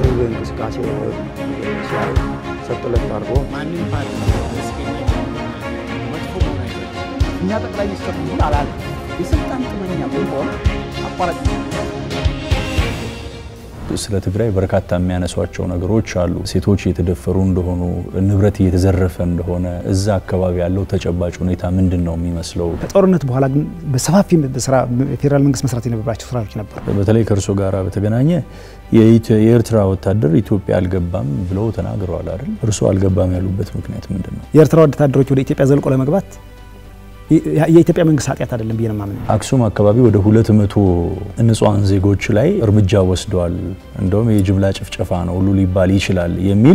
የህዝብ እንቅስቃሴ ሲያይ ሰጥለት አድርጎ ማንም ፓርቲ መስገኛ መጥፎ መሆን አይችልም። እኛ ጠቅላይ ሚኒስትር ሁን አላለ የስልጣን ጥመኛ ብንሆን አቋራጭ ስለ ትግራይ በርካታ የሚያነሷቸው ነገሮች አሉ። ሴቶች እየተደፈሩ እንደሆኑ፣ ንብረት እየተዘረፈ እንደሆነ፣ እዛ አካባቢ ያለው ተጨባጭ ሁኔታ ምንድን ነው የሚመስለው? ከጦርነት በኋላ ግን በሰፋፊ ስራ ፌዴራል መንግስት መስራት የነበራቸው ስራዎች ነበሩ። በተለይ ከእርሶ ጋር በተገናኘ የኤርትራ ወታደር ኢትዮጵያ አልገባም ብለው ተናግረዋል አይደል? እርሶ አልገባም ያሉበት ምክንያት ምንድን ነው? የኤርትራ ወታደሮች ወደ ኢትዮጵያ ዘልቆ ለመግባት የኢትዮጵያ መንግስት ኃጢአት አይደለም ብዬ ነው የማምነው። አክሱም አካባቢ ወደ ሁለት መቶ ንጹሐን ዜጎች ላይ እርምጃ ወስደዋል፣ እንደውም የጅምላ ጭፍጨፋ ነው ሁሉ ሊባል ይችላል የሚል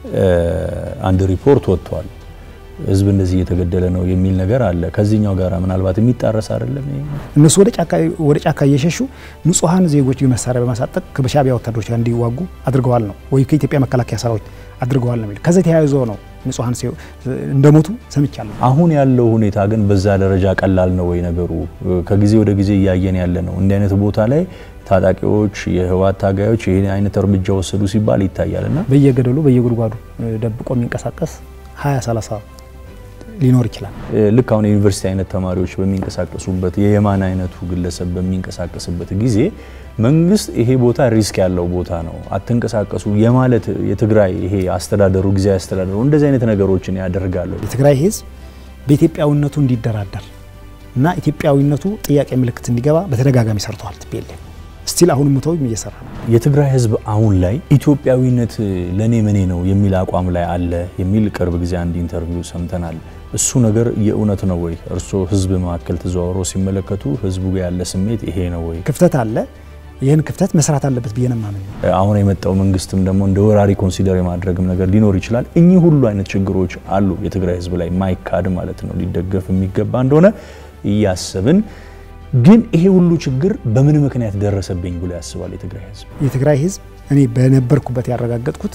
አንድ ሪፖርት ወጥቷል። ህዝብ እንደዚህ እየተገደለ ነው የሚል ነገር አለ። ከዚህኛው ጋር ምናልባት የሚጣረስ አይደለም። ይሄ እነሱ ወደ ጫካ እየሸሹ ንጹሐን ዜጎች መሳሪያ በማሳጠቅ ከሻዕቢያ ወታደሮች ጋር እንዲዋጉ አድርገዋል ነው ወይ ከኢትዮጵያ መከላከያ ሰራዊት አድርገዋል ነው የሚለው። ከዚህ ተያይዞ ነው ንጹሐን እንደሞቱ ሰምቻለሁ። አሁን ያለው ሁኔታ ግን በዛ ደረጃ ቀላል ነው ወይ ነገሩ? ከጊዜ ወደ ጊዜ እያየን ያለ ነው። እንዲህ አይነት ቦታ ላይ ታጣቂዎች፣ የህወሓት ታጋዮች ይህን አይነት እርምጃ ወሰዱ ሲባል ይታያል እና በየገደሉ በየጉድጓዱ ደብቆ የሚንቀሳቀስ 20 30 ሊኖር ይችላል። ልክ አሁን የዩኒቨርሲቲ አይነት ተማሪዎች በሚንቀሳቀሱበት የየማን አይነቱ ግለሰብ በሚንቀሳቀስበት ጊዜ መንግስት ይሄ ቦታ ሪስክ ያለው ቦታ ነው አትንቀሳቀሱ የማለት የትግራይ ይሄ አስተዳደሩ ጊዜያዊ አስተዳደሩ እንደዚህ አይነት ነገሮችን ያደርጋሉ። የትግራይ ህዝብ በኢትዮጵያዊነቱ እንዲደራደር እና ኢትዮጵያዊነቱ ጥያቄ ምልክት እንዲገባ በተደጋጋሚ ሰርተዋል። ቲፒኤልኤፍ ስቲል አሁን ሙተው እየሰራ ነው። የትግራይ ህዝብ አሁን ላይ ኢትዮጵያዊነት ለኔ ምኔ ነው የሚል አቋም ላይ አለ የሚል ቅርብ ጊዜ አንድ ኢንተርቪው ሰምተናል። እሱ ነገር የእውነት ነው ወይ? እርስዎ ህዝብ መካከል ተዘዋውሮ ሲመለከቱ ህዝቡ ጋር ያለ ስሜት ይሄ ነው ወይ? ክፍተት አለ። ይህን ክፍተት መስራት አለበት ብዬ ነው የማምነው። አሁን የመጣው መንግስትም ደግሞ እንደ ወራሪ ኮንሲደር የማድረግም ነገር ሊኖር ይችላል። እኚህ ሁሉ አይነት ችግሮች አሉ የትግራይ ህዝብ ላይ ማይካድ ማለት ነው ሊደገፍ የሚገባ እንደሆነ እያሰብን ግን ይሄ ሁሉ ችግር በምን ምክንያት ደረሰብኝ ብሎ ያስባል የትግራይ ህዝብ? የትግራይ ህዝብ እኔ በነበርኩበት ያረጋገጥኩት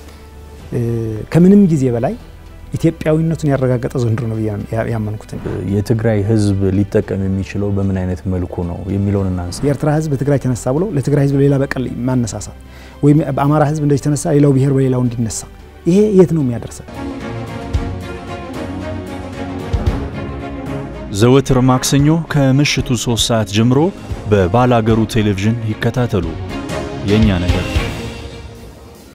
ከምንም ጊዜ በላይ ኢትዮጵያዊነቱን ያረጋገጠ ዘንድሮ ነው ብዬ ያመንኩት። የትግራይ ህዝብ ሊጠቀም የሚችለው በምን አይነት መልኩ ነው የሚለውን እናንሳ። የኤርትራ ህዝብ በትግራይ ተነሳ ብሎ ለትግራይ ህዝብ ሌላ በቀል ማነሳሳት ወይም በአማራ ህዝብ እንደዚህ ተነሳ ሌላው ብሔር በሌላው እንዲነሳ ይሄ የት ነው የሚያደርሰን? ዘወትር ማክሰኞ ከምሽቱ ሶስት ሰዓት ጀምሮ በባላገሩ ቴሌቪዥን ይከታተሉ። የእኛ ነገር